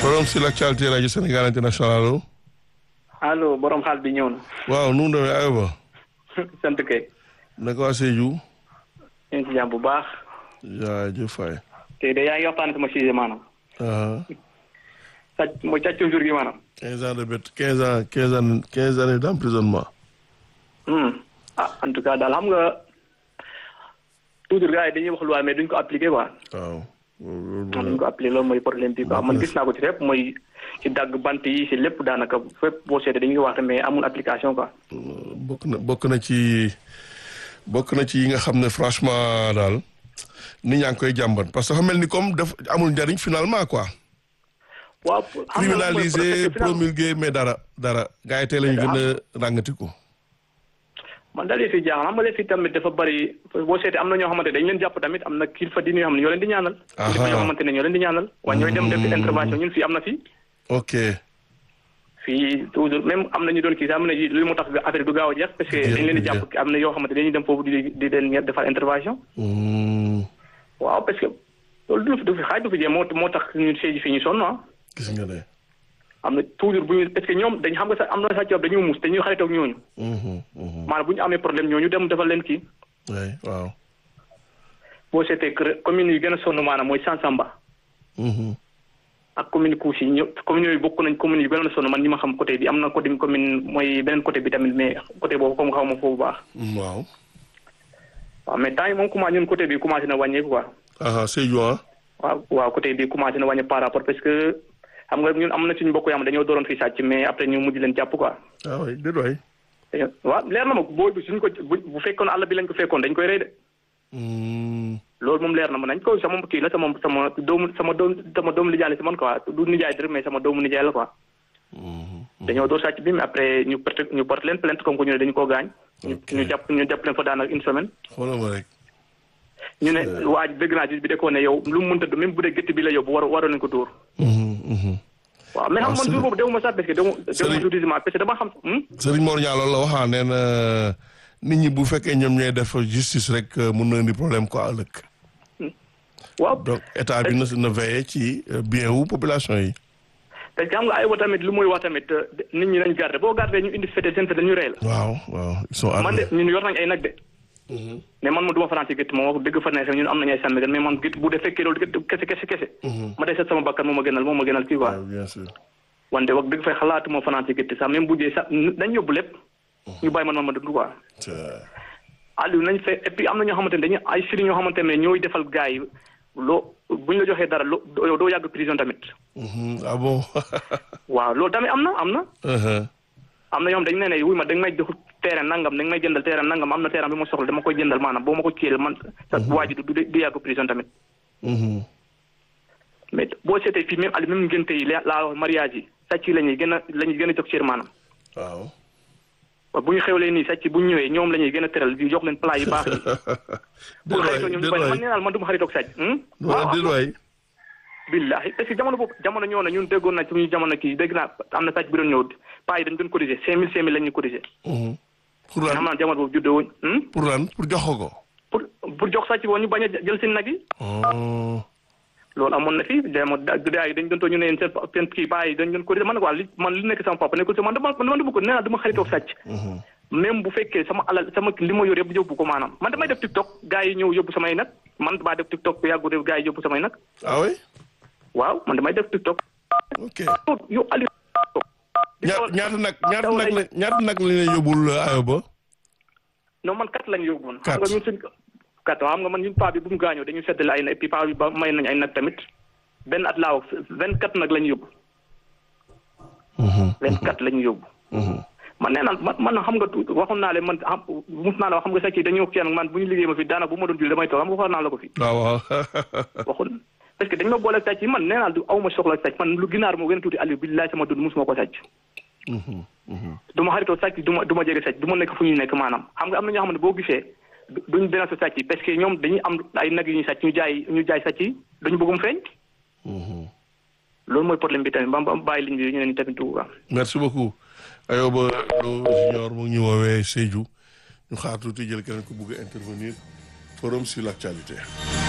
forum sur l'actualité rajo Sénégal international allo. allo borom xaal bi ñëw na. waaw nu mu demee aywa. sant kay. naka waa Sédhiou. ñu ngi ci jàmm bu baax. jaajëf Faye. tey de yaa ngi waxtaan sama sujet maanaam. sàcc mooy càccum jur gi maanaam. quinze ans de bête quinze ans quinze ans quinze années d'emprisonnement. ah en tout cas daal xam nga toujours gars yi dañuy wax loi mais duñ ko appliquer quoi. waaw. duñ ko appliquer loolu mooy problème bi quoi man gis naa ko ci lépp mooy ci dagg bant yi ci lépp daanaka fépp boo seetee dañuy wax mais amul application quoi. bokk na bokk na ci bokk na ci yi nga xam ne franchement daal nit ñaa ngi koy jàmbat parce que dafa mel ni comme daf amul njariñ finalement quoi. waaw criminalisé promulgué mais dara dara gars yi tey lañu gën a ràngatiku. man daal fi jaaxal xam nga fi tamit dafa bari boo seetee am na ñoo xamante dañ leen jàpp tamit am na kilifa diine yoo xam ne ñoo leen di ñaanal. kilifa yoo xamante ne ñoo leen di ñaanal. waaye ñooy dem def intervention ñun fii am na fii. ok. fii toujours même am na ñu doon kii sax am na li mu tax affaire du gaaw a jeex. parce que dañ leen di jàpp am na yoo xamante dañuy dem foofu di di leen defal intervention. waaw parce que loolu du fi xaaj du fi jee moo moo tax ñun séegi fii ñu sonn ah. gis nga de. am na toujours bu ñu parce que ñoom dañ xam nga sax am na sax dañuy muus dañuy xaritoog ñooñu. maanaam bu ñu amee problème ñooñu dem defal leen kii. oui waaw. boo seetee kër commune yi gën a sonn maanaam mooy Sansamba. ak commune Kousi ñëw commune yooyu bokk nañ commune yi gën a sonn man ñi ma xam côté bi am na côté commune mooy beneen côté bi tamit mais côté boobu comme xaw ma foofu baax. waaw. waaw mais temps yi moom commencé ñun côté bi commencé na wàññeeku quoi. ah Sédhiou ah. waaw waaw côté bi commencé na wàññeeku par rapport parce que. xam nga ñun am na suñu mbokk yoo xam dañoo dooroon fii sàcc mais après ñu mujj leen jàpp quoi. ah oui déedéet waay. waaw leer na ma booy bi suñ ko bu fekkoon àll bi lañ ko fekkoon dañ koy rey de. loolu moom leer na ma nañ ko sama kii la sama sama doomu sama doom sama doomu nijaay la si man quoi du nijaay dërëm mais sama doomu nijaay la quoi. dañoo door sàcc bi mais après ñu porté ñu porté leen plainte comme que ñu ne dañu koo gaañ. ñu jàpp ñu jàpp leen fa daanaka une semaine. xoolal ma rek. ñu ne waa dëgg naa ci bi de ko ne yow lu mu mënta du même bu dee gétt bi la yóbbu war waroon nañu ko dóor. waaw mais xam man jour boobu dewuma sax parce que dewuma dewuma judiciaire parce que dama xam. Serigne Mor Niang loolu la waxaa nee na nit ñi bu fekkee ñoom ñooy def justice rek mun na indi problème quoi ëllëg. waaw donc état bi na na veiller ci bien wu population yi. parce que xam nga ay wa tamit lu muy wax tamit nit ñi nañ garder boo garder ñu indi fete seen fete ñu rey la. waaw waaw ils sont man de ñun yor nañ ay nag de. mais man ma du ma faral ci gétt moom wax dëgg fa ne ñun am nañu ay sàmm mais man gétt bu dee fekkee loolu gétt kese kese kese. ma dee seet sama bakkan moom ma gënal moom ma gënal kii quoi. bien sûr. wante wax dëgg fay xalaatu ma faral ci gétt sax même bu dee sax dañ yóbbu lépp. ñu bàyyi man man ma dund quoi. Aliou nañ fe et puis am na ñoo xamante ne dañuy ay sëriñ ñoo xamante ne ñooy defal gars yi loo buñ la joxee dara loo doo yàgg prison tamit. ah bon. waaw loolu tamit am na am na. am na ñoom dañ ne ne wuy ma dañ may jox terrain nangam dañ may jëndal terrain nangam am na terrain bi ma soxla dama koy jëndal maanaam boo ma ko kiiyee man sa waa ji du du yàgg prison tamit. mais boo seetee fii même ali même ngénte yi laa wax mariage yi sàcc yi la ñuy gën a la ñuy gën a jox cër maanaam. waaw. waaw bu ñu xewlee nii sàcc bu ñu ñëwee ñoom la ñuy gën a teral di jox leen plat yu baax yi. pour xaritoo ñoom ñu bañ man nee naa man du ma xaritoog sàcc. waaw déedéet billahi parce que jamono boobu jamono ñëw na ñun déggoon na suñu jamono kii dégg naa am na sàcc bi doon ñëw paa yi dañu doon cotiser cinq mille cinq mille la ñuy cotiser. pour lan xam naa jamono boobu juddoo wuñ. pour lan pour jox ko. pour pour jox sàcc woon ñu bañ a jël seen nag yi. loolu amoon na fi dama gars yi dañu doon toog ñu ne seen seen kii paa yi dañu doon cotiser man nag waa li man li nekk sama papa nekkul si man dama man dama ko nee naa dama xaritoog sàcc. même bu fekkee sama alal sama li ma yor yëpp yóbbu ko maanaam man damay def tiktok gars yi ñëw yóbbu samay nag man damaa def tiktok bu yàggu def gars yi yóbbu samay nag. ah oui. waaw man damay def tiktok. ok yow Aliou. ñaata nag ñaata nag la ñaata nag la ñuy yóbbul ayoba. non man kat lañ yóbbuwoon. kat xam nga ñun suñ kat xam nga man ñun paa bi bu mu gaañoo dañu seddale ay nag et puis paa bi ba may nañ ay nag tamit benn at laa wax vingt quatre nag lañ yóbbu. vingt quatre lañ yóbbu. man nee naa man man xam nga tuuti waxoon naa leen man xam mus naa la wax xam nga sax kii dañoo kii man bu ñu liggéey ma fi daanaka bu ma doon julli damay toog xam nga waxoon naa la ko fi. waaw waaw. waxoon parce que dañ ma boole sàcc yi man nee naa du aw ma soxla sàcc man lu ginaar moo gën a tuuti Aliou billaay sama dund musuma ko sàcc. du ma xaritoo sàcc du ma du ma jege sàcc du ma nekk fu ñuy nekk maanaam xam nga am na ñoo xam ne boo gisee duñ benn sa sàcc yi parce que ñoom dañuy am ay nag yu ñuy sàcc ñu jaay ñu jaay sàcc yi dañu bëggum feeñ. loolu mooy problème bi tamit ba ba bàyyi liñ bi ñu ne ni tamit dugg merci beaucoup Ayoba Lo Junior mu ngi ñu woowee Sédhiou ñu xaar tuuti jël keneen ku bugg a intervenir forum sur l'actualité